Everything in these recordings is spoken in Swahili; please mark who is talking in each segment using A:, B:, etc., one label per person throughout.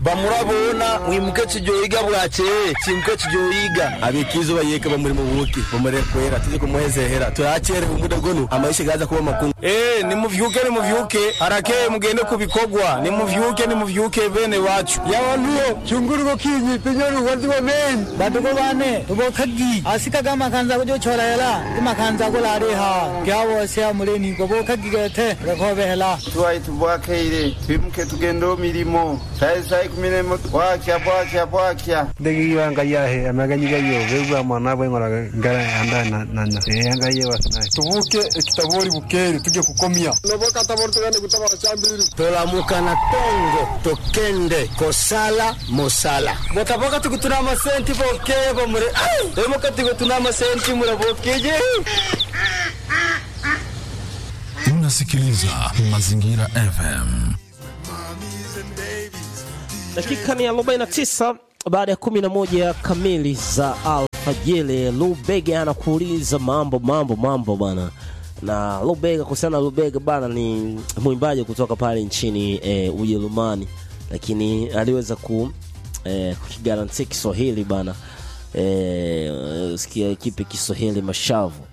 A: bamurabona mwimuke kijoyiga bwakeye kimuke kijoyiga abikizo bayeka bamuri mu buki bamure kwera tuje kumuhezehera tuyakere umuda gonu amaisha gaza kuba makuru
B: eh nimuvyuke nimuvyuke harakeye mugende kubikogwa nimuvyuke nimuvyuke bene wacu
C: yawantuyo chunguruko kinyi pinyoni wazi wa men
D: badugo bane tugo khagi asika ga makanza ko jo chora hela ti makanza ko lare ha kya wo se amuleni ko bo khagi ga the rakho be hela
E: tuwai tubwakeire twimuke tugende mirimo sai sai kumiremo bwakya bwakya bwakya
C: ndegi wanga yahe amaganyi gayo bebwa mwana bwe ngora ngara anda na na na yanga ye wasna tubuke kitabori bukeri tuje kukomia
B: noboka tabori tugende kutabara chambiri
A: tolamuka na tongo tokende kosala mosala
B: botaboka tukutuna amasenti bokeye bamure emuka tukutuna amasenti murabokeje
F: Unasikiliza Mazingira FM.
G: Dakika ni 49 baada ya 11 kamili za alfajiri. Lubega anakuuliza mambo mambo mambo bana, na Lubega, kuhusiana na Lubega bana, ni mwimbaji kutoka pale nchini e, Ujerumani, lakini aliweza ku e, kukigarantia Kiswahili bana e, sikia kipi Kiswahili mashavu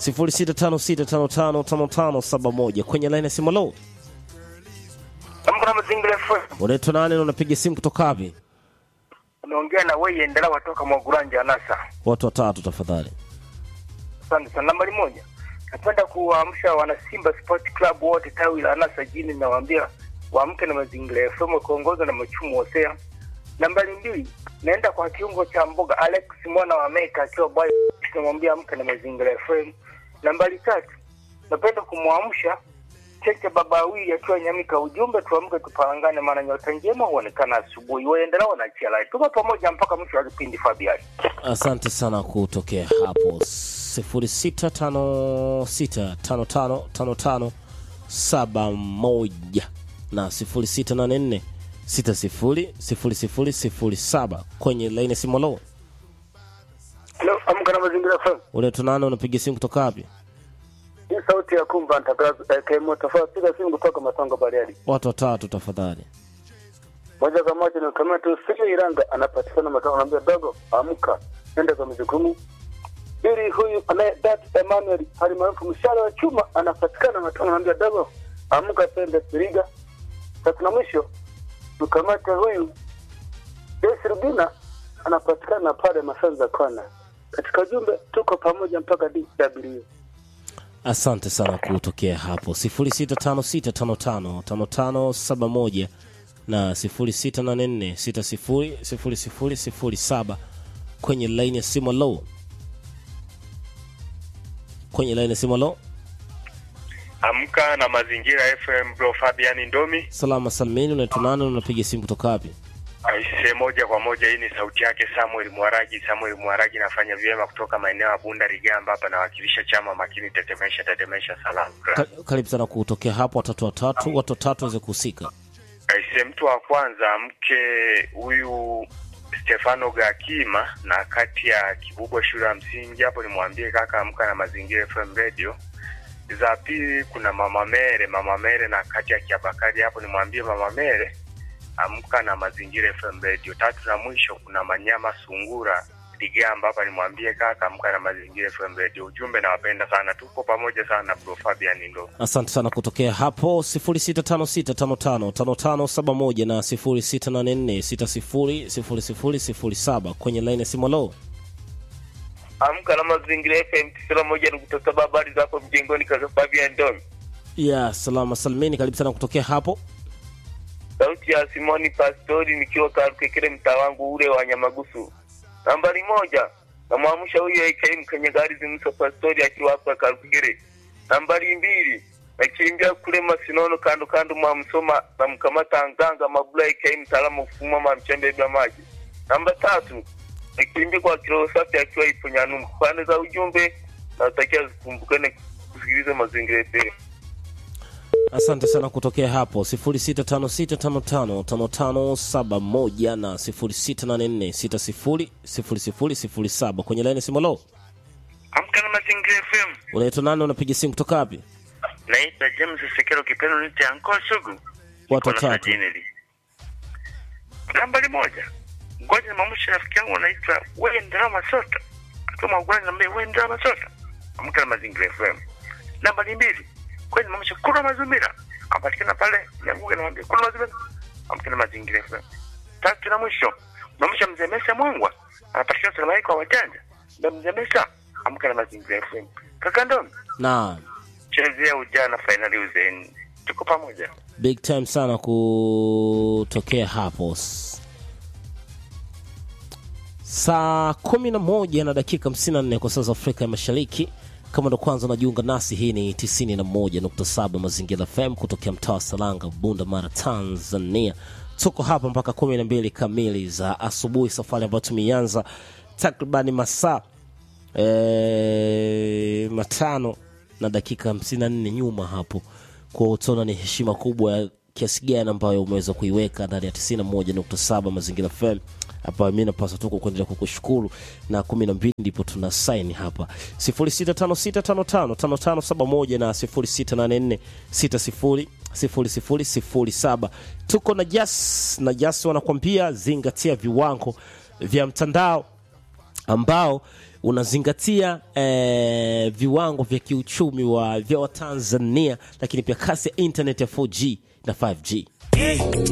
G: 0656555571 kwenye line ya simu. Lo,
H: Amkana mazingira FM.
G: unaitwa nani na unapiga simu kutoka wapi?
H: Unaongea na wewe endela watoka Mwaguranja Nasa.
G: Watu watatu tafadhali.
H: Asante sana. Nambari moja. Napenda kuwaamsha wana Simba Sport Club wote tawi la Nasa jini nawaambia waamke na mazingira FM kuongozwa na Machumu Hosea. Nambari mbili. Naenda kwa kiungo cha mboga Alex mwana wa Meka akiwa boy tunamwambia amke na mazingira FM. Nambari tatu. Napenda kumwamsha Cheche baba wawili akiwa Nyamika, ujumbe tuamke tupangane, maana nyota njema huonekana asubuhi. Waendelea wanaachia lai, tuko pamoja mpaka mwisho wa kipindi. Fabian,
G: Asante sana kutokea hapo 0656555571 na 0684600007 kwenye laini ya simu. Lo,
H: Hello, amka na mazingira FM.
G: unaitwa nani? Unapiga simu kutoka wapi?
H: Hii sauti ya kumba ntakrazu eh, kemo tofauti piga simu kutoka Matongo Bariadi.
G: Watu watatu tafadhali.
H: Moja kwa moja ni kama tu Sili Iranga anapatikana Matongo, anaambia dogo, amka nenda kwa majukumu. Pili, huyu anaye Dat Emmanuel halimaarufu mshale wa chuma anapatikana Matongo, anaambia dogo, amka pende Siriga. Tatu na mwisho tukamate huyu Desi Rubina anapatikana pale Masanza Kona. Katika ujumbe tuko pamoja mpaka DW.
G: Asante sana kutokea hapo 0656555571 na 0684600007 kwenye laini ya simu. Lo, kwenye laini ya simu. Lo,
I: Amka na Mazingira FM, bro Fabian Ndomi.
G: salama salmini. Unaitwa nani? Unapiga simu kutoka wapi?
I: Aise, moja kwa moja, hii ni sauti yake Samuel Mwaraji. Samuel Mwaraji nafanya vyema kutoka maeneo ya Bunda Rigamba, hapa nawakilisha chama makini, tetemesha tetemesha, salamu.
G: Ka- Karibu sana kutokea hapo, watatu watatu, watu watatu waweze kuhusika.
I: Aise, mtu wa kwanza mke huyu Stefano Gakima na kati ya Kibubwa shule ya msingi hapo, nimwambie kaka, amka na Mazingira FM radio. Za pili kuna mama Mere, mama Mere na kati ya Kiabakari hapo, nimwambie mama Mere amka na Mazingira FM radio. Tatu na mwisho kuna Manyama Sungura Ligamba hapa, nimwambie kaka, amka na Mazingira FM radio. Ujumbe, nawapenda sana, tuko pamoja sana, bro Fabian ndo
G: Asante sana kutokea hapo 0656555571 na 0684600007 kwenye laini ya simu. Lo,
H: Amka na Mazingira FM tisini na moja nukta saba. Habari zako mjengoni, kaka Fabian Ndomi.
G: ya salama salmini. Karibu sana kutokea hapo.
H: sauti ya Simoni Pastori nikiwa Karukekere, mtaa wangu ule wa Nyamagusu. Nambari moja namwamsha huyu AKM kwenye gari zimso Pastori akiwa hapa Karukekere. Nambari mbili nakimbia kule Masinono kando kando mwa Msoma na mkamata Nganga Mabula AKM mtaalamu kufuma ma mchembe vya maji. Namba tatu nakimbia kwa kilo safi akiwa ipo Nyanumbu. Pande za ujumbe natakia zikumbukane kusikiliza mazingira yetu.
G: Asante sana kutokea hapo 0656555571 na 0684600007 kwenye laini ya simu. Lo,
I: amka na Mazingira FM.
G: unaitwa nani? Unapiga simu kutoka wapi?
I: Naitwa James Sekero Kipendo, nite Anko Sugu.
G: Watu
I: Niko na
G: watatu.
I: Sajineli. Nambari moja, ngoja nimamshe rafiki yangu anaitwa Wendera Masota, akiwa Uganda, naambia Wendera Masota, amka na Mazingira FM. Nambari mbili, ngoja nimamshe Kura Mazumira, apatikana pale Nyaguge, namwambia Kura Mazumira, amka na Mazingira FM. Tatu na mwisho, namsha Mzee Mesa Mwangwa, anapatikana Salama kwa wajanja, ndio Mzee Mesa, amka na Mazingira FM. Kaka Ndomi,
G: Naam.
I: chezea ujana fainali uzeni, tuko pamoja.
G: big time sana kutokea hapo S- saa kumi na moja na dakika 54 kwa saa za afrika ya mashariki kama ndo kwanza unajiunga nasi hii ni 91.7 mazingira fm kutokea mtaa wa salanga bunda mara tanzania tuko hapa mpaka 12 kamili za asubuhi safari ambayo tumeianza takribani masaa e, matano na dakika 54 nyuma hapo kwa utaona ni heshima kubwa ya kiasi gani ambayo umeweza kuiweka ndani ya 91.7 mazingira fm hapa mi napaswa tu kuendelea kukushukuru na kumi na mbili ndipo tuna saini hapa 0656555571 na 0684600007 tuko na jas na jas wanakwambia zingatia viwango vya mtandao ambao unazingatia eh, viwango vya kiuchumi wa vya watanzania lakini pia kasi ya internet ya 4g na 5g